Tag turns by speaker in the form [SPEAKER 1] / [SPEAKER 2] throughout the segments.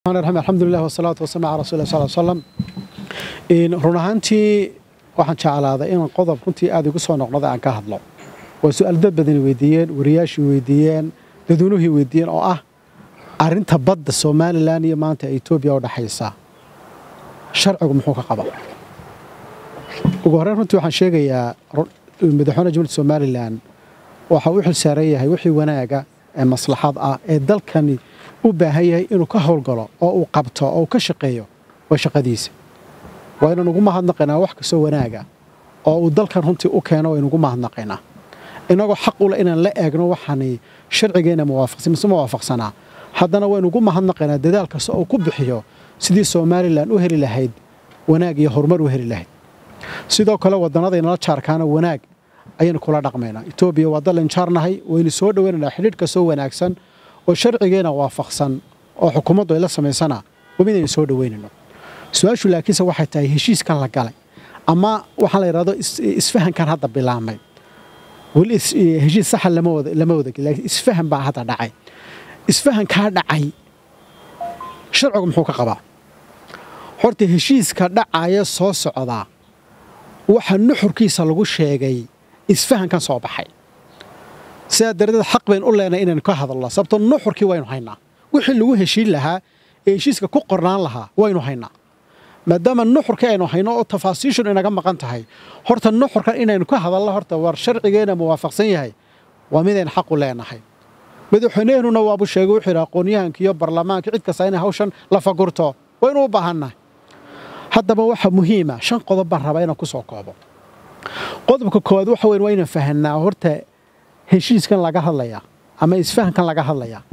[SPEAKER 1] alxamdulilah wasalaatu wasalam ala rasul sal slam run ahaantii waxaan jeclaaday inaan qodob runtii aad igu soo noqnoda aan ka hadlo waa su-aal dad badani weydiiyeen wariyaashii weydiiyeen dadweynuhii weydiiyeen oo ah arinta badda somalilan iyo maanta etoobiya u dhaxaysa sharcigu muxuu ka qaba ugu horreyn runtii waxaan sheegayaa madaxweyne jumhuuriyadda somalilan waxa uu xil saaran yahay wixii wanaaga ee maslaxad ah ee dalkani u baahan yahay inuu ka howlgalo oo uu qabto oo uu ka shaqeeyo waa shaqadiisa waa inaan ugu mahadnaqaynaa wax kastoo wanaaga oo uu dalkan runtii u keeno waynuugu mahadnaqaynaa innagoo xaq ule inaan la eegno waxaani sharcigeenna muwaafaqsan mise muwaafaqsanaa haddana waynu ugu mahadnaqaynaa dadaal kasta oo ku bixiyo sidii somalilan u heli lahayd wanaag iyo horumar u heli lahayd sidoo kale wadannadaynala jaarkaana wanaag ayaynu kula dhaqmaynaa etoobiya waa dallan jaarnahay waynu soo dhoweynaynaa xidhiidh kastoo wanaagsan oo sharcigeena waafaqsan oo xukuumaddu ay la samaysana waa midaynu soo dhoweynayno su-aashu laakiinse waxay tahay heshiiskan la galay ama waxaan la yidhahdo isfahankan hadda bilaabmay weli heshiis saxa lama wada laakiin isfahan baa hadda dhacay isfahankaa dhacay sharcigu muxuu ka qabaa horta heshiiska dhacaya soo socdaa waxa nuxurkiisa lagu sheegay isfahankan soo baxay sidaa daradeed xaq baynu u leenahay inaynu ka hadalno sababtoo nuxurkii waynu haynaa wixii lagu heshiin lahaa ee heshiiska ku qornaan lahaa waynu haynaa maadaama nuxurkii aynu hayno oo tafaasiishun inaga maqan tahay horta nuxurkan inaynu ka hadalno horta war sharcigeenna muwaafaqsan yahay waa midaynu xaq u leenahay madaxweynehenuna waabu sheegay wuxuu yidhi aqoonyahanka iyo barlamaanka cid kasta inay hawshan la fagurto waynu u baahannahay haddaba waxa muhiima shan qodob baan rabaa inaan ku soo koobo qodobka koowaad waxa weyn waa inaan fahanaa horta heshiiskan laga hadlayaa ama isfahankan laga hadlayaa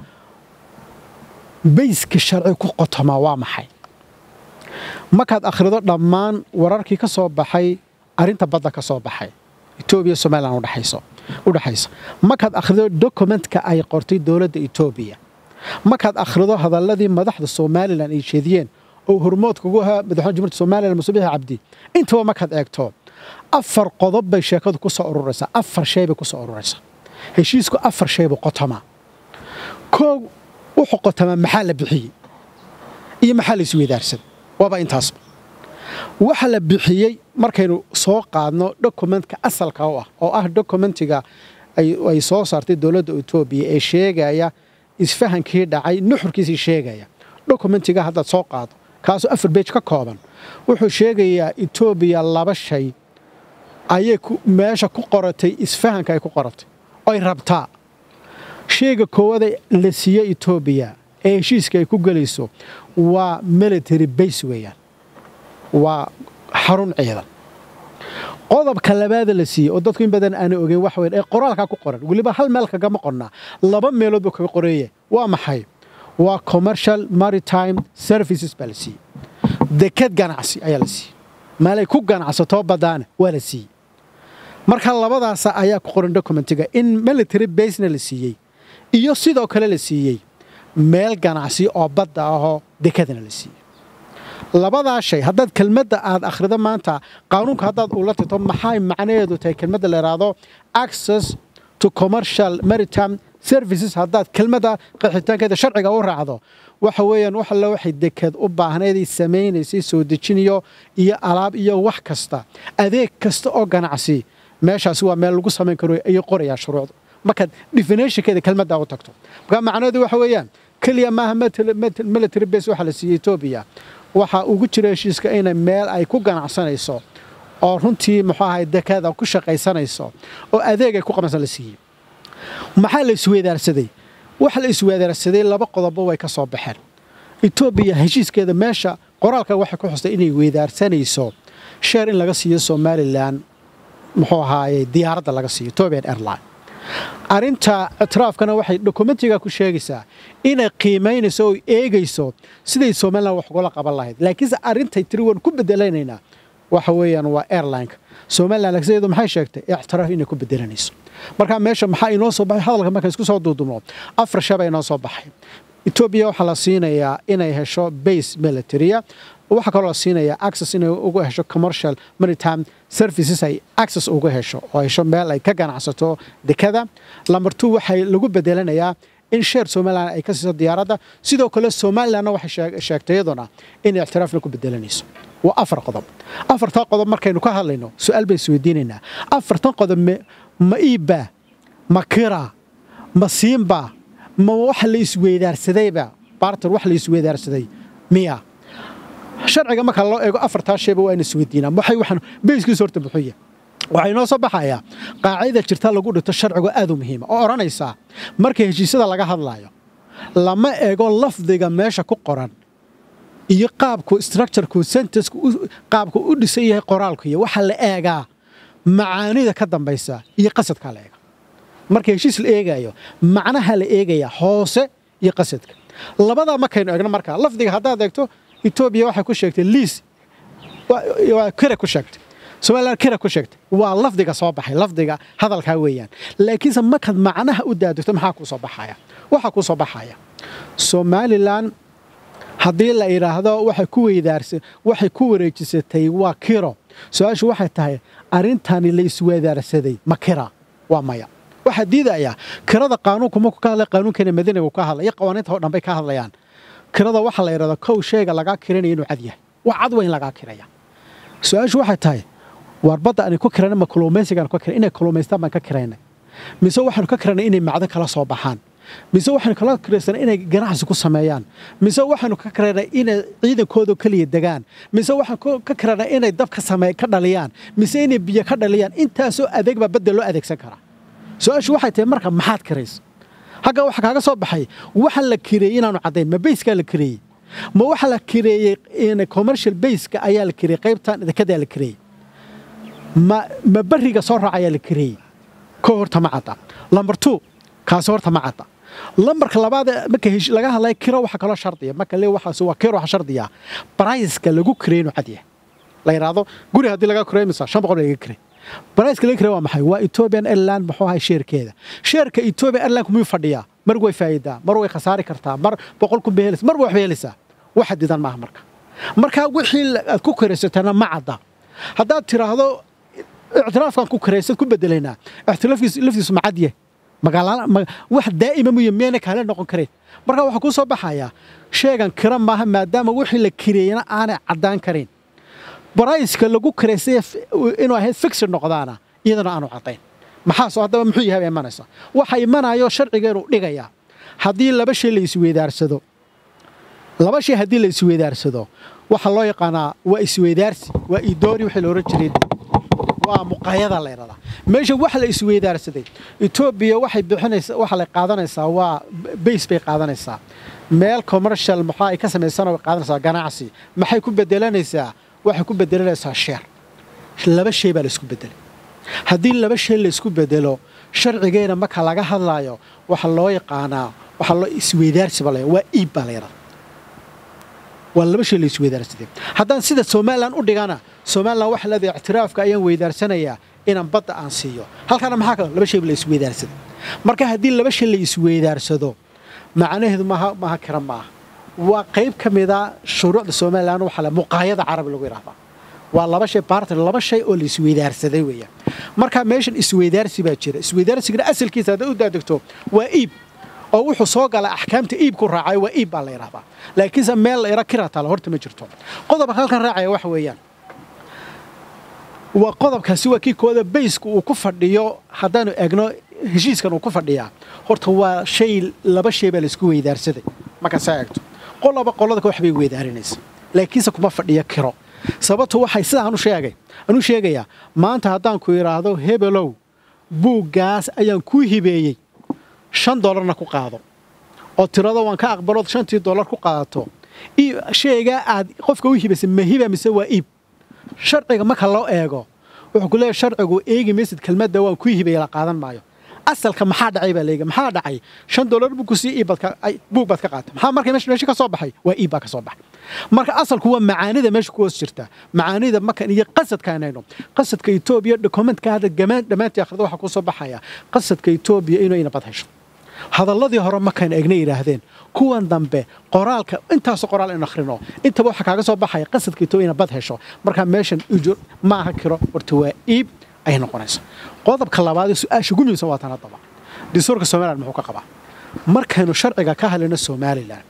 [SPEAKER 1] bayska sharci ku qotomaa waa maxay markaad akhrido dhammaan wararkii ka soo baxay arrinta badda ka soo baxay etoobiya somalilan u dhexaysa markaad akhrido dokumentka ay qortay dowladda etoobiya markaad akhrido hadalladii madaxda somalilan ay jeediyeen oo hormoodka ugu ahaa madaxweyne jumhuuriyadda somalilan musubiix cabdi intaba markaad eegto afar qodob bay sheekadu ku soo ururaysaa afar shay bay ku soo ururaysaa heshiisku afar shay buu qotomaa koow wuxuu qotomaa maxaa la bixiyey iyo maxaa la isweydaarsan waaba intaasba waxa la bixiyey markaynu soo qaadno dokumentka asalka u ah oo ah dokumentiga ay soo saartay dowladda etoobiya ee sheegaya isfahankii dhacay nuxurkiisii sheegaya dokumentiga haddaad soo qaado kaasoo afar beej ka kooban wuxuu sheegayaa etoobiya laba shay ayay meesha ku qoratay isfahanka ay ku qoratay oy rabtaa shayga koowaada la siiye etoobiya ee heshiiska ay ku gelayso waa military base weeyaan waa xarun ciidan qodobka labaada la siiyey oo dadku in badan aana ogeyn waxa weyn ee qoraalkaa ku qoran weliba hal meel kagama qornaa laba meelood buu kaga qoreeye waa maxay waa commercial maritime services baa la siiyey deked ganacsi ayaa la siiyey maalay ku ganacsatoo baddaana waa la siiyey marka labadaasa ayaa ku qoran dokumentiga in military basena la siiyey iyo sidoo kale la siiyey meel ganacsi oo badda ahoo dekadana la siiyey labadaa shay haddaad kelmadda aad akhrido maanta qaanuunka haddaad ula tagto maxay macnaheedu tahay kelmadda la yidhaahdo access to commercial maritime services haddaad kelmadda qaxitaankeeda sharciga u raacdo waxa weeyaan wax alle waxay deked u baahnaydii samaynaysay soo dejiniyo iyo alaab iyo wax kasta adeeg kasta oo ganacsi meeshaasi waa meel lagu samayn karo ayay qorayaa shuruucda markaad definitionkeeda kelmaddaa u tagto marka macnaheedu waxa weeyaan keliya maaha military base waxaa la siiyey etoobiya waxaa ugu jira heshiiska inay meel ay ku ganacsanayso oo runtii muxuu ahay dekada ku shaqaysanayso oo adeeg ay ku qabansan la siiyey maxaa la isweydaarsaday waxa la isweydaarsaday laba qodobba way ka soo baxeen etoobiya heshiiskeeda meesha qoraalka waxay ku xustay inay weydaarsanayso sheer in laga siiyo somalilan muxuu ahaaye diyaaradda laga siiyo etobian airline arrinta ictiraafkana waxay dokumentiga ku sheegaysaa inay qiimaynayso oo eegayso siday somalilan wax ugala qaban lahayd laakiinse arrintay tiri waan ku bedelanaynaa waxa weeyaan waa airlineka somalilan lagsideedu maxay sheegtay ictiraaf inay ku bedelanayso marka meesha maxaa inoo soo baxay hadalka markaan isku soo duudubno afar shaba inoo soo baxay etoobiya waxaa la siinayaa inay hesho base militaria waxaa kaloo la siinayaa access inay uga hesho commercial maritime services ay access uga hesho oo hesho meel ay ka ganacsato dekada lamber two waxay lagu bedelanayaa in sheer somalilan ay ka siiso diyaaradda sidoo kale somalilanna waxay sheegtay iyaduna inay ictiraafna ku bedelanayso waa afar qodob afartan qodob markaynu ka hadlayno su-aal bay isweydiinaynaa afartan qodob ma iibbaa ma kiraa ma siinbaa ma wax la isweydaarsadayba barter wax la isweydaarsaday miya sharciga marka loo eego afartaa shayba waa in isweydiinaa waxay waxaan beyskiisa horta muxuu yahay waxaa inoo soo baxayaa qaacida jirta lagu dhigto sharcigu aad u muhiima oo odhanaysaa marka heshiisyada laga hadlaayo lama eego lafdiga meesha ku qoran iyo qaabku structureku sentencku qaabku u dhisan yahay qoraalku iyo waxaa la eegaa macaanida ka dambaysa iyo qasadkaa la eega marka heshiis la eegaayo macnaha la eegayaa hoose iyo qasadka labadaa markaynu eegno markaa lafdiga haddaad eegto etoobiya waxay ku sheegtay liis waa kira ku sheegtay somalilan kira ku sheegtay waa lafdiga soo baxay lafdiga hadalkaa weeyaan laakiinse markaad macnaha u daadegto maxaa kuu soo baxaya waxaa kuu soo baxaya somalilan haddii la yidhaahdo waxay ku weydaarsa waxay ku wareejisatay waa kiro su-aashu waxay tahay arrintani la isweydaarsaday ma kira waa maya waxaa diidayaa kirada qaanuunku markuu ka hadlay qaanuunkeena madiinagu ka hadlay iyo qawaaniinta oo dhan bay ka hadlayaan kirada waxaa la yidhahdaa kow sheega lagaa kiranaya inuu cad yahay waa cad weyn lagaa kiraya su-aashu waxay tahay waar badda aanay ku kirana ma kalluumaysigaan ka kiran inay kalluumaystaan baan ka kiraynay mise waxaanu ka kiranay inay macdan kala soo baxaan mise waxaanu kala kiraysanay inay ganacsi ku sameeyaan mise waxaanu ka kiraynay inay ciidankooda keliya degaan mise waxaanu ka kiraynay inay dab ka same ka dhaliyaan mise inay biyo ka dhaliyaan intaasoo adeeg baa badda loo adeegsan karaa su-aashu waxay tahay marka maxaad kiraysa hagga waxa kaaga soo baxay waxa la kireeyey inaanu caddayn ma bayskaa la kireeyey ma waxa la kireeyey commercial bayska ayaa la kireeyey qaybtan dekedaa la kireeyey ma ma beriga soo raac ayaa la kireeyey ko horta ma cadda lamber two kaasi horta ma cadda lambarka labaad marka laga hadlaya kiro waxa kaloo shardiya marka le waxaas waa kiro waxa shardiya briceka lagu kireey inuu cad yahay la yidhaahdo guri haddii laga kireey misa shan boqol laga kireey briceka laga kireey waa maxay waa ethiopian airline muxuu ahay sheerkeeda sheerka ethiopian airline kumuu fadhiyaa mar way faa'iidaa mar way khasaari kartaa mar boqol kun bay helaysa mar way waxba helaysaa wax xadidan maaha marka marka wixii aad ku kiraysatana ma cadda haddaad tiraahdo ictiraafkan ku kiraysad ku bedelaynaa ictiraafkiis laftiisu ma cad yahay wax daa'ima muyo miyayna kaale noqon kareen marka waxaa kuu soo baxayaa sheegan kira maaha maadaama wixii la kireeyana aanay caddaan karin barayska lagu kiraystay inuu ahayd fixid noqdaana iyadana aanu caddayn maxaasoo haddaba muxuu yahay bay imanaysaa waxa imanayo sharcigeenu dhigayaa haddii laba shay la isweydaarsado laba shay haddii la isweydaarsado waxaa loo yaqaanaa waa isweydaarsi waa idoori wixii la ohan jiray waa muqayada la yidhahdaa meesha wax la isweydaarsaday etoobiya waxay bixinaysaa waxa la qaadanaysaa waa bays bay qaadanaysaa meel commercial maxaa ay ka samaysana way qaadanaysaa ganacsi maxay ku bedelanaysaa waxay ku bedelanaysaa sheer laba shay baa la isku bedelay haddii laba shay la isku bedelo sharcigeena marka laga hadlaayo waxa loo yaqaanaa waxa loo isweydaarsi baa la waa iib baa la yidhahdaa waa laba shay la isweydaarsaday haddaan sida somalilan u dhigana somalilan waxa leedahay ictiraafka ayaan weydaarsanayaa inaan badda aan siiyo halkaana maxaa kale laba shay la isweydaarsaday marka haddii laba shay la isweydaarsado macnaheedu maaha maaha kira maaha waa qayb ka mida shuruucda somalilan waxa le muqaayada carabi lagu yidhahdaa waa laba shay barter laba shay oo la isweydaarsaday weeyaan marka meeshan isweydaarsi baa jira isweydaarsigana asalkiisa haddaad u daadegto waa iib oo wuxuu soo galay axkaamta iibku raacay waa iib baa la yidhahdaa laakiinse meel la yara kira tala horta ma jirto qodobka halkan raacaya waxa weeyaan waa qodobkaasi waa kii kooda baysku uu ku fadhiyo haddaanu egno heshiiskan uu ku fadhiyaa horta waa shay laba shay baa laisku weydaarsaday markaad saa eegto qoloba qolada wax bay weydaarinaysa laakiinse kuma fadhiyo kiro sababtu waxay sidaan u sheegay anuu sheegayaa maanta haddaan ku idhaahdo hebelow buuggaas ayaan kuu hibeeyey shan dollarna ku qaado oo tirado waan ka aqbalood shantii dollar ku qaadato shaygaa aad qofka u hibaysay ma hiba mise waa iib sharciga marka loo eego wuxuu ku leeyahy sharcigu eegi maysid kelmadda waan ku hibaya la qaadan maayo asalka maxaa dhacay baa leega maxaa dhacay shan dollar buu ku sii iib buug baad ka qaatay maxaa marka meesha ka soo baxay waa iib baa ka soo baxay marka asalku waa macaanida meesha ku hoos jirta macaanida markan iyo qasadka inayno qasadka etoobiya dokumentka hadda dhammaantii akhrida waxaa ku soo baxaya qasadka etoobiya inuu ina bad hesho hadalladii hore markaynu egna yidhaahdeen kuwan dambe qoraalka intaasoo qoraal in akhrino intaba waxaa kaaga soo baxaya qasadka etoobiya ina bad hesho markaa meeshan ujur maaha kiro horta waa iib ay noqonayso qodobka labaad ee su-aasha ugu muhiimsan waa tan haddaba dastuurka somaliland muxuu ka qabaa markaynu sharciga ka hadlayno somalilan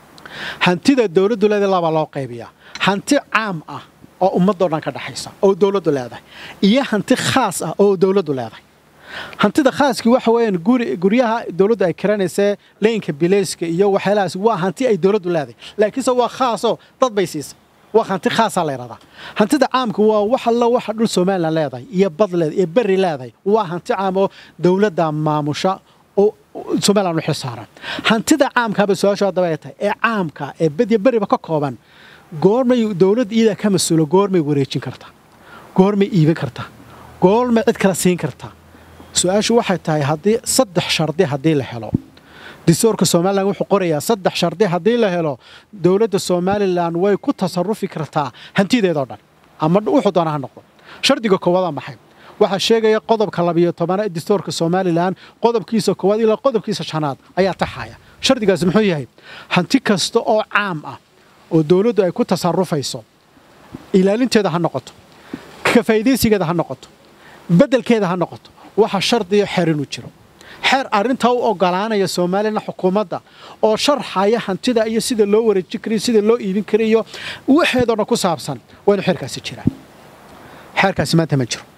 [SPEAKER 1] hantida dowladdu leedahay labaa loo qaybiyaa hanti caam ah oo ummadoo dhan ka dhexaysa oo dowladdu leedahay iyo hanti khaas ah oo dowladdu leedahay hantida khaaskii waxa weeyaan guri guryaha dowladdu ay kiranaysee leynka bileyska iyo waxyaalahaas waa hanti ay dowladdu leedahay laakiinse waa khaasoo dad bay siisay waa hanti khaasaa la yidhahdaa hantida caamka waa wax alla waxa dhul somalilan leedahay iyo bad leedahay iyo berri leedahay waa hanti caam oo dowladda maamusha oo somalilan u xil saaran hantida caamkaaba su-aashu haddaba ay tahay ee caamka ee badiya beriba ka kooban goormay dowladda iyadaa ka mas-uulo goormay wareejin kartaa goormay iibin kartaa goormay cid kala siin kartaa su-aashu waxay tahay haddii saddex shardi haddii la helo dastuurka somalilan wuxuu qorayaa saddex shardi haddii la helo dowladda somalilan way ku tasarufi kartaa hantideedoo dhan ama wuxuu doona ha noqdo shardiga koowaada maxay waxaa sheegaya qodobka labiyo tobanaad ee dastuurka somalilan qodobkiisa koowaad ilaa qodobkiisa shanaad ayaa taxaya shardigaasi muxuu yahay hanti kasta oo caam ah oo dowladdu ay ku tasarufayso ilaalinteeda ha noqoto ka faa'iidaysigeeda ha noqoto beddelkeeda ha noqoto waxa shardiya xeer inuu jiro xeer arrintaa u ogolaanaya somalilan xukuumadda oo sharxaya hantida iyo sida loo wareejin karayo sida loo iibin karayo waxeedoo dhan ku saabsan waa inuu xeerkaasi jiraa xeerkaasi maanta ma jiro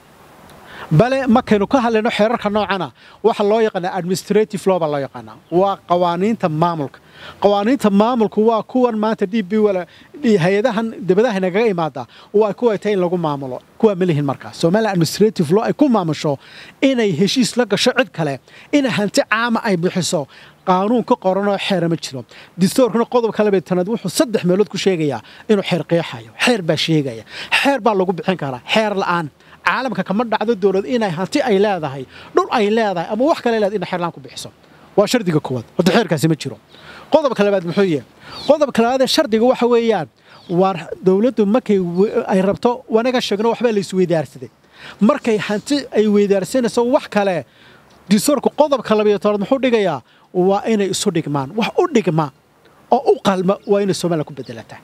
[SPEAKER 1] bale markaynu ka hadlayno xeerarka noocana waxa loo yaqaanaa administrative law baa loo yaqaanaa waa qawaaniinta maamulka qawaaniinta maamulku waa kuwan maanta d b hay-adahan dibadaha nagaga imaada waa kuwa tahay in lagu maamulo kuwaa ma lihin markaas somalilan administrative law ay ku maamusho inay heshiis la gasho cid kale ina hanti caama ay bixiso qaanuun ka qoranoo xeera ma jiro dastuurkuna qodobka labeetanaad wuxuu saddex meelood ku sheegayaa inuu xeer qeexayo xeer baa sheegaya xeer baa lagu bixin karaa xeer la'aan caalamka kama dhacdo dowlad inay hanti ay leedahay dhul ay leedahay ama wax kale leedahay inay xeerlaan ku bixiso waa shardiga koowaad horta xeerkaasi ma jiro qodobka labaad muxuu yahay qodobka labaadee shardiga waxa weeyaan waa dowladdu markay ay rabto wanaga sheegno waxbaa la isweydaarsaday markay hanti ay weydaarsanayso wax kale dastuurka qodobka labayo tobnaad muxuu dhigayaa waa inay isu dhigmaan wax u dhigma oo u qalma waa inay somalilan ku bedelataa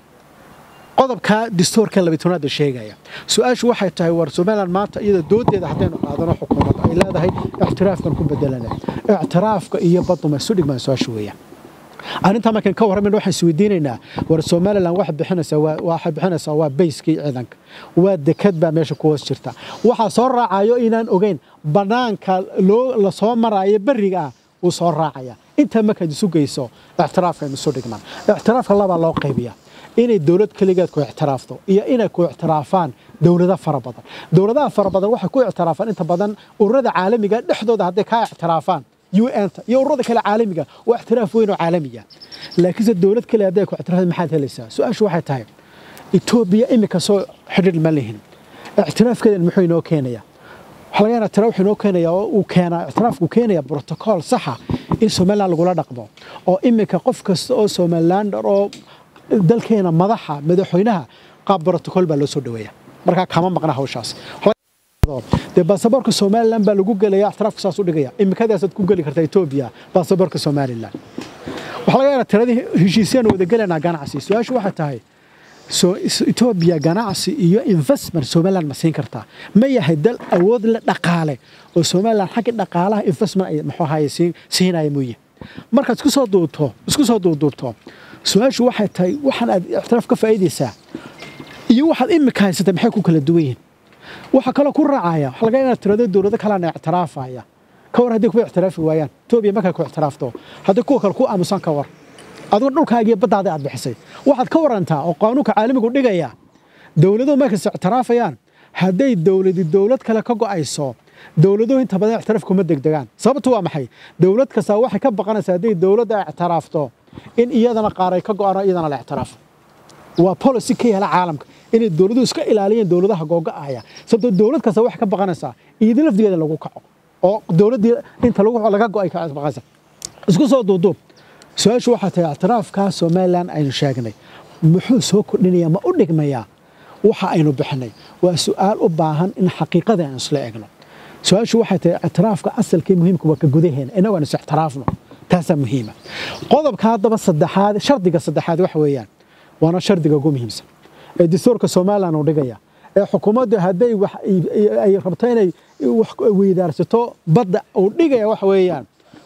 [SPEAKER 1] qodobka dastuurka labatobnaad ba sheegaya su-aashu waxay tahay war somalilan maanta iyada doodeeda haddaynu qaadano xukuumadda ay leedahay ictiraafkan ku bedelana ictiraafka iyo baduma isu dhigmaan su-aashu weeyaan arrintaa markaan ka warramayna waxaan isweydiinaynaa war somalilan waxay bixinaysaa waxay bixinaysaa waa bayskii ciidanka waa dekad baa meesha ku hoos jirta waxaa soo raacayo inaan ogeyn bannaanka loo la soo maraayo berriga ah wuu soo raacaya intaa markaad isu geyso ictiraafkan isu dhigmaan ictiraafka labaa loo qaybiyaa inay dowlad keligeed ku ictiraafto iyo inay ku ictiraafaan dowlado fara badan dowladaha fara badan waxay ku ictiraafaan inta badan ururada caalamiga dhexdooda hadday kaa ictiraafaan un-ta iyo ururada kale caalamiga waa ictiraaf weyn oo caalamiga laakiinse dowlad kale hadday ku ictiraafta maxaad helaysaa su-aashu waxay tahay etoobiya imika soo xidhiir ma lihin ictiraafkeedan muxuu inoo keenayaa waxaa laga yaabaa ictiraaf wuxuu inoo keenayaa oo uu keenaa ictiraafku keenaya brotocool saxa in somaliland lagula dhaqmo oo imika qof kasta oo somalilander oo dalkeena madaxa madaxweynaha qaab brotocool baa loo soo dhaweeya markaa kama maqna hawshaas dee baasaboorka somalilan baa lagu gelaya ictiraafka saas u dhigaya imikadaasaad ku geli kartaa etoobiya baasaboorka somalilan waxaa laga yaabaa tiradii heshiisyaan wada gelaynaa ganacsi su-aashu waxay tahay etoobiya ganacsi iyo investment somaliland ma siin kartaa ma yahay dal awood le dhaqaale oo somaliland xagga dhaqaalaha investment ay muxuu ahaye siinaya mooye markaad isku soo duubto isku soo duubduubto su-aashu waxay tahay waxaan aad ictiraaf ka faa'iidaysaa iyo waxaad imika haysatay maxay ku kala duwan yihiin waxaa kaloo ku raacaya waxa laga inaad tirado dowlado kalena ictiraafaya ka war hadday kuwa ictiraafi waayaan etoobiya markay ku ictiraafto haddii kuwa kale ku aamusan ka war adigo dhulkaagiiyo baddaada aad bixisay waxaad ka warantaa oo qaanuunka caalamigu dhigaya dowladuhu markayse ictiraafayaan hadday dowladi dowlad kale ka go'ayso dowladuhu inta badan ictiraaf kuma degdegaan sababtu waa maxay dowlad kastaa waxay ka baqanaysaa hadday dowladda ictiraafto in iyadana qaar ay ka go'aan iyadana la ictiraafo waa policy ka yaala caalamka inay dowladuhu iska ilaaliyeen dowladaha googa'aya sababtoo dowlad kasta waxay ka baqanaysaa iyadii lafdigeeda lagu kaco oo dowladdii inta laga go'ay ka baqanaysa isku soo duuduub su-aashu waxaa tahay ictiraafkaa somalilan aynu sheegnay muxuu soo kordhinayaa ma u dhigmayaa waxa aynu bixinay waa su'aal u baahan in xaqiiqada aan isla egno su-aashu waxay tahay ictiraafka asalkii muhiimka waa ka gudaheena innagu aan is ictiraafno taasaa muhiima qodobka haddaba saddexaad shardiga saddexaad waxa weeyaan waana shardiga ugu muhiimsan ee dastuurka somalilan uu dhigaya ee xukuumaddu hadday ay rabto inay wax weydaarsato badda uu dhigaya waxa weeyaan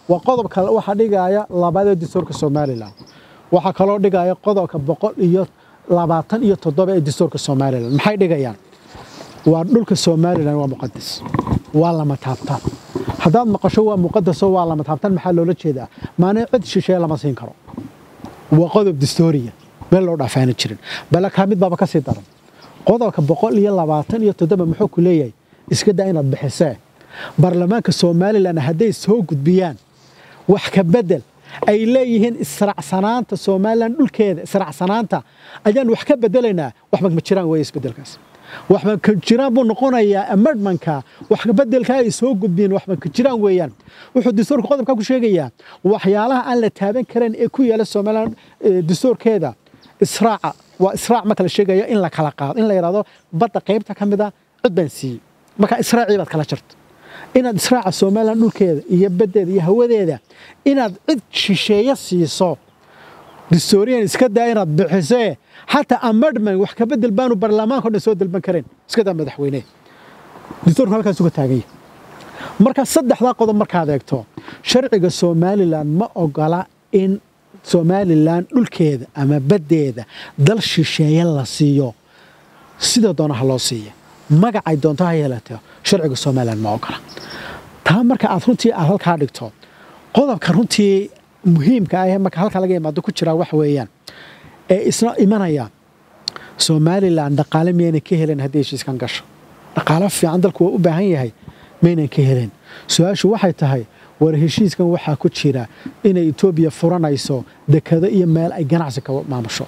[SPEAKER 1] waa qodobka waxaa dhigaya labaad ee dastuurka somalilan waxaa kaloo dhigaya qodobka boqol iyo labaatan iyo toddoba ee dastuurka somalilan maxay dhigayaan waa dhulka somalilan waa muqadas waa lama taabtaan haddaad maqasho waa muqadaso waa lama taabtaan maxaa loola jeedaa maana cid shisheeye lama siin karo waa qodob dastuuriya meel loo dhaafaana jirin bale kaa mid baaba ka sii daran qodobka boqol iyo labaatan iyo toddoba muxuu ku leeyahay iska daa inaad bixisee baarlamaanka somalilan hadday soo gudbiyaan wax ka bedel ay leeyihiin israacsanaanta somalilan dhulkeeda israacsanaanta ayaan wax ka bedelaynaa waxba ma jiraan weeye isbedelkaas waxba ka jiraan buu noqonayaa amendmanka wax ka bedelka ay soo gudbiyeen waxba ka jiraan weeyaan wuxuu dastuurka qodobka ku sheegayaa waxyaalaha aan la taaban karin ee ku yaala somalilan dastuurkeeda israaca waa israac marka la sheegaya in la kala qaado in la yidhahdo badda qaybta ka mid a cid baan siiyey marka israacii baad kala jarto inaad israaca somalilan dhulkeeda iyo baddeeda iyo hawadeeda inaad cid shisheeye siiso dastuuriyan iska daa inaad bixisee xataa amendment wax ka bedel baanu baarlamaanka o dhan soo dalban kareen iska daa madaxweyne dastuurka halkaas uga taaganya marka saddexdaa qodob markaad eegto sharciga somalilan ma ogola in somalilan dhulkeeda ama baddeeda dal shisheeye la siiyo sida doona ha loo siiya magacay doonto ha yeelatee sharciga somalilan ma ogola taa marka aad runtii aad halkaa dhigto qodobka runtii muhiimka ah ee marka halkaa laga imaado ku jiraa wax weeyaan ee isna imanaya somalilan dhaqaale miyaynan ka helen haddii heshiiskan gasho dhaqaalo fiican dalku waa u baahan yahay maynan ka helen su-aashu waxay tahay war heshiiskan waxaa ku jira inay etoobiya furanayso dekado iyo meel ay ganacsi ka maamusho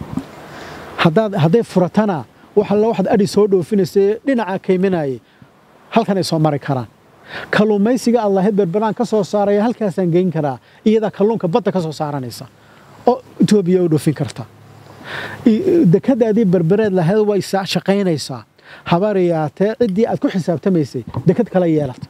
[SPEAKER 1] hadday furatana wax alla waxaad adhi soo dhoofinaysa dhinaca kayminayay halkanay soo mari karaan kalluumaysiga aad lahayd berberaan ka soo saaraya halkaasaan geyn karaa iyadaa kalluunka badda ka soo saaranaysa oo etoobiya u dhoofin karta dekadaadii berbereed lahayd way shaqaynaysaa habaariyaatee ciddii aad ku xisaabtamaysay dekad kala yeelata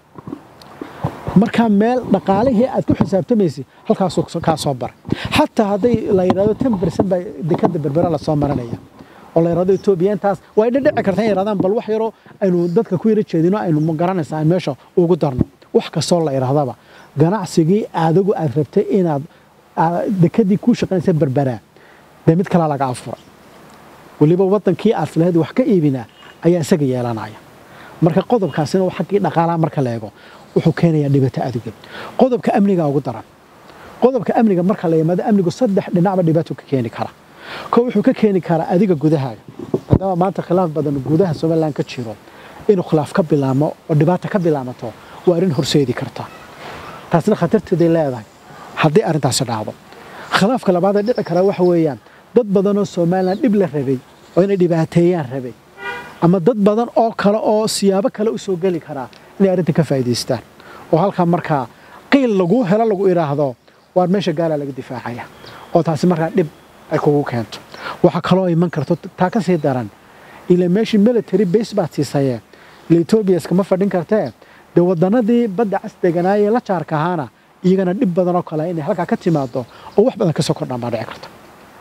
[SPEAKER 1] markaa meel dhaqaalihii aad ku xisaabtamaysay halkaasuu kaa soo baray xataa hadday la yidhahdo ten bercent baa dekada berbera lasoo marinaya oo la yidhahdo etoobiya intaas way dhidhici kartaa in yidhahdaan bal wax yaroo aynu dadka ku yara jeedino aynu garanaysaa aan meesha ugu darno wax kastoo la yidhahdaba ganacsigii adigu aad rabtay inaad dekadii kuu shaqaynaysa berberaa dee mid kalaa laga afuray weliba waddankii aad lahayd wax ka iibinaa ayaa isaga yeelanaya marka qodobkaasina xaggii dhaqaalaha marka la eego wuxuu keenayaa dhibaato aduga qodobka amniga ugu daran qodobka amniga marka la yimaado amnigu saddex dhinacba dhibaato ka keeni kara ko wuxuu ka keeni karaa adiga gudahaaga maadaama maanta khilaaf badan gudaha somalilan ka jiro inuu khilaaf ka bilaamo oo dhibaata ka bilaamato waa arrin horseedi karta taasna khatarteeday leedahay haddii arrintaasi dhacdo khilaafka labaadee dhici karaa waxa weeyaan dad badanoo somalilan dhib la rabay oo inay dhibaateeyaan rabay ama dad badan oo kale oo siyaabo kale u soo geli karaa inay arrintan ka faa'iidaystaan oo halkaa markaa qiil laguu helo lagu idhaahdo waar meesha gaalaa laga difaacaya oo taasi markaa dhib ay kugu keento waxaa kaloo iman karto taa ka sii daran ila meeshii military base baad siisayee ila etoobiya iskama fadhin kartee dee wadannadii badda cas deganaayee la jaarka ahaana iyagana dhib badan oo kale inay halkaa ka timaado oo wax badan ka soo kordhaan baa dhici karta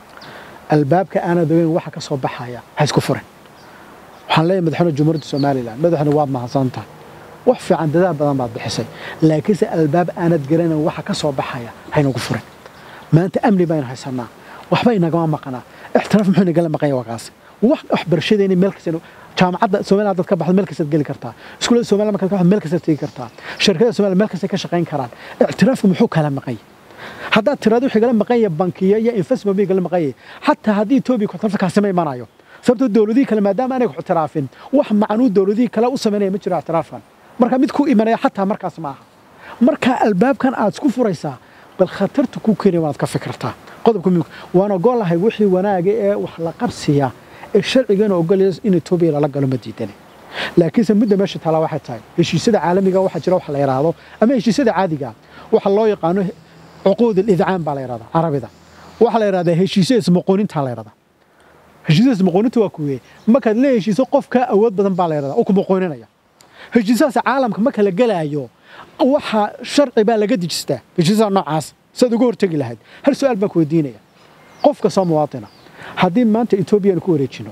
[SPEAKER 1] albaabka aanad ogeyn waxa ka soo baxaya ha isku furin waxaan leeyahay madaxweyne jumhuuriyadda somalilan madaxweyne waad mahadsantahay wax fiican dadaal badan baad bixisay laakiinse albaab aanad garanayn waxa ka soo baxaya haynagu furin maanta amni baynu haysanaa waxba inagama maqnaa ixtiraaf muxuu inagala maqanya waa kaas wax waxbarashadeeni meel kasta jaamacadda somaliland dad ka baxdo meel kastaad geli kartaa iskuullada somaliland markaad ka baxdo meel kastaad tegi kartaa shirkada somaliland meel kastay ka shaqayn karaan ictiraafku muxuu kala maqanya haddaad tiraado wixii gala maqanya bankiya iyo investment bii gala maqanya xataa haddii etoobiya kuxtirafta kaasima imanayo sababtoo dowladihii kale maadaama aanay ixtiraafin wax macnuu dowladihii kale u samaynaya ma jiro ictiraafkan marka mid ku imanaya xataa markaas maaha marka albaabkan aad isku furaysaa bal khatarta ku keenaya waanaad ka fikirtaa qodobka muhiimka waan ogolahay wixii wanaaga ee wax la qabsiya ee sharcigeena ogolaya in etoobiya lala galo ma diidane laakiinse midda meesha taalaa waxay tahay heshiisyada caalamiga waxaa jira wax la yidhaahdo ama heshiisyada caadiga waxa loo yaqaano cuquud alidcaam baa la yidhahdaa carabida waxaa la yidhahdaa heshiisyo ismaqoonintaa la yidhahdaa heshiisyo ismaqooninta waa kuweye markaad lee heshiiso qofka awood badan baa la yidhahdaa oo ku maqooninaya heshiisahaas caalamka marka la gelaayo waxa sharci baa laga dejistaa heshiisaha noocaas siaad uga hortegi lahayd hal su-aal baan ku weydiinaya qof kastoo muwaatina haddii maanta etoobiya ku wareejino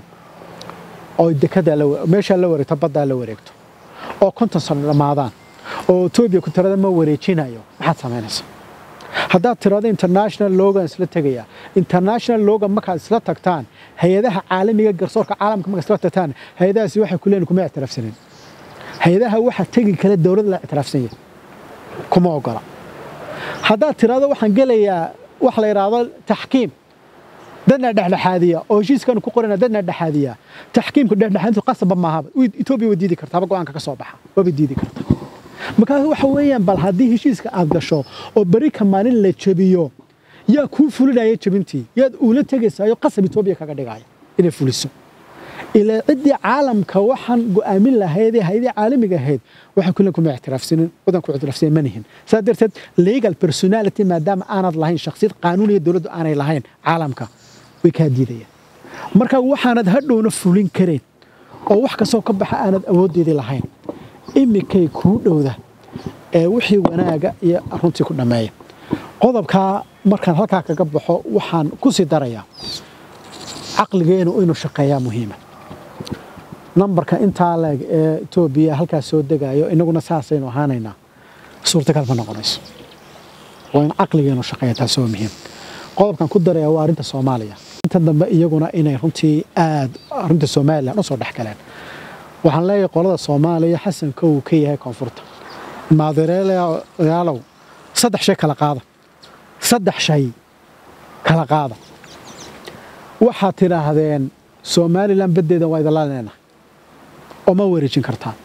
[SPEAKER 1] oo dekada meeshaa la wareegto baddaa la wareegto oo konton sano dhammaadaan oo etoobiya ku tirada ma wareejinayo maxaad samaynaysaa haddaad tirahdo international logan isla tegaya international logan markaad isla tagtaan hay-adaha caalamiga garsoorka caalamka markaad isla tagtaan hay-adahaasi waxay ku leeyihin kuma ictiraafsanin hay-adaha waxa tegi kale dowlad la ictiraafsan yahay kuma ogola haddaad tirahdo waxaan gelayaa wax la yidhaahdo taxkiim dadna dhexdhexaadiya oo heshiiskaanu ku qorana dadna dhexaadiya taxkiimka dhexdhexaadintu qasabba maahaba etoobiya way diidi kartaaba go-aanka ka soo baxa waaba diidi karta markaas waxa weeyaan bal haddii heshiiska aad gasho oo beri ka maalin la jebiyo yaa kuu fulinaya jebintii yaad uula tegaysaayo qasab etoobiya kaga dhigaya inay fuliso ilaa ciddii caalamka waxaan go'aamin lahayd ee haydii caalamiga ahayd waxay kulen kuma ictiraafsanin wadanku ictiraafsanin ma nihin saa darteed legal personality maadaama aanad lahayn shakhsiyad qaanuuniya dowladdu aanay lahayn caalamka way kaa diidayaan marka waxaanad hadhowna fulin karayn oo wax kastoo ka baxa aanad awooddeedii lahayn imikay kuu dhowda ee wixii wanaaga iyo runtii ku dhammeeya qodobkaa markaan halkaa kaga baxo waxaan ku sii darayaa caqligeenu inuu shaqeeyaa muhiima nambarka intaa leeg ee etoobiya halkaas soo degayo inaguna saasaynu ahaanaynaa suurtagal ma noqonayso waa in caqligeenu shaqeeya taas waa muhiim qodobkan ku daraya waa arrinta soomaaliya inta dambe iyaguna inay runtii aad arrinta somalilan usoo dhex galeen waxaan leeyahay qolada soomaaliya xasanka uu ka yahay koonfurta maadereelayaalow saddex shay kala qaada saddex shay kala qaada waxaad tidhaahdeen somalilan baddeedan waa idinla leenahay oo ma wareejin kartaan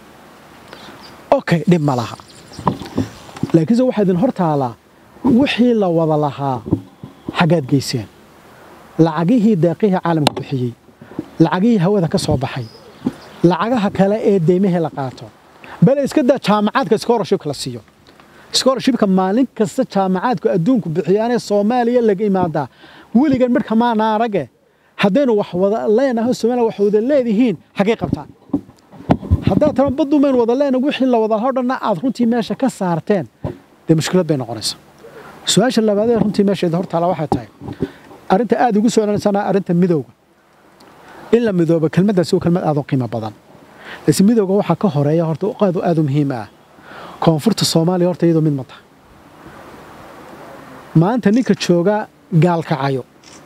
[SPEAKER 1] okay dhib ma laha laakiinse waxaa idin hor taalaa wixii la wada lahaa xaggaad geyseen lacagihii deeqihii caalamka bixiyey lacagihii hawada ka soo baxay lacagaha kale ee deymihii la qaato bale iska daa jaamacaadka scholarshipka la siiyo scholarshipka maalin kasta jaamacaadku adduunku bixiyaanee soomaaliya laga imaadaa weligan midhka maana arage haddaynu wax wada leenahay soomaaliya wax wada leedihiin xaggay qabtaan haddaad tara baddumayn wada leenahay wixii la wada lahaa o dhanna aad runtii meesha ka saarteen dee mushkilad bay noqonaysaa su-aasha labaad ee runtii meesheeda hortaala waxay tahay arrinta aad ugu soo celinaysana arrinta midowga in la midoobo kelmaddaasi waa kelmad aad u qiimo badan laakiin midowga waxaa ka horeeya horta aad aad u muhiim ah koonfurta soomaaliya horta iyadoo mid ma tahay maanta ninka jooga gaalkacayo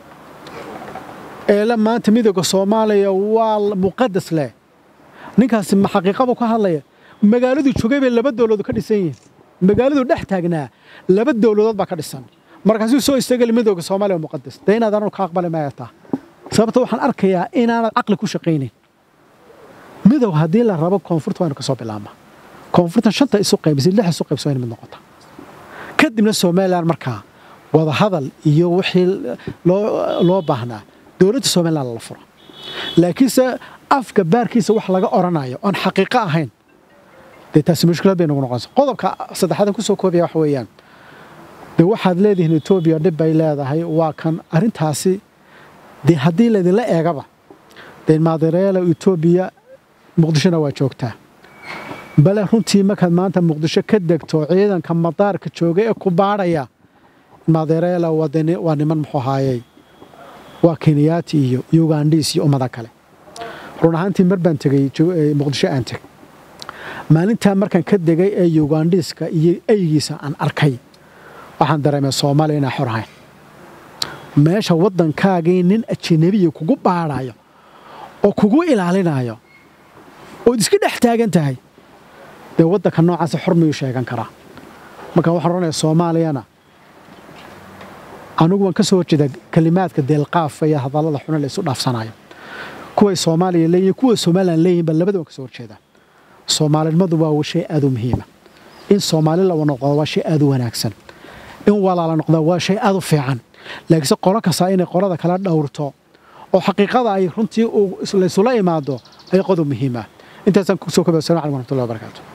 [SPEAKER 1] eele maanta midowga soomaaliya waa muqadas leh ninkaasi ma xaqiiqabu ka hadlaya magaaladuu joogay bay laba dowladood ka dhisan yihiin magaaladuu dhex taagnaa laba dowladood baa ka dhisan markaasuu soo istagali midowga soomaaliya waa muqadas dee inaad anu ka aqbali maya taa sababta waxaan arkayaa inaanad caqli ku shaqaynayn midow haddii la rabo koonfurta waynu ka soo bilaabmaa koonfurtan shanta isu qaybisay lix isu qaybsa wayna mid noqota kadibna somalilan markaa wada hadal iyo wixii loo baahnaa dowladda somalilan lala furo laakiinse afka baarkiisa wax laga odhanayo oon xaqiiqo ahayn dee taasi mushkilad bay nagu noqonaysa qodobka saddexaadan kusoo koobaya waxa weeyaan dee waxaad leedihiin etoobiya dhib bay leedahay waa kan arrintaasi dee haddii laydinla eegaba dee maadareela etoobiya muqdishona waa joogtaa bale runtii markaad maanta muqdisho ka degto ciidanka madaarka jooga ee ku baadhaya maadareela waa niman muxuu ahaayey waa kenyaati iyo ugandhiis iyo ummada kale run ahaantii mar baan tegey muqdisho aan tegey maalintaa markaan ka degay ee ugandhiiska iyo eygiisa aan arkay waxaan dareemay soomaaliya inaan xor ahayn meesha waddankaagii nin ajanabiya kugu baadhayo oo kugu ilaalinayo ood iska dhex taagan tahay dee waddanka noocaasa xor miyuu sheegan karaa marka waxaan odhanayaa soomaaliyana anigu waan ka soo horjeedaa kelimaadka deelqaafa iyo hadallada xuna la isu dhaafsanayo kuway soomaaliya leeyihin kuwa somalilan leeyihin baa labada waan ka soo horjeedaa soomaalinimadu waa shay aad u muhiima in soomaali la noqdo waa shay aad u wanaagsan in walaala noqdaa waa shay aad u fiican laakiinse qolo kastaa inay qolada kala dhowrto oo xaqiiqada ay runtii laysula imaado ay qodob muhiima intaasaan kusoo kobay assalamu alaikum warahmatullahi wabarakatu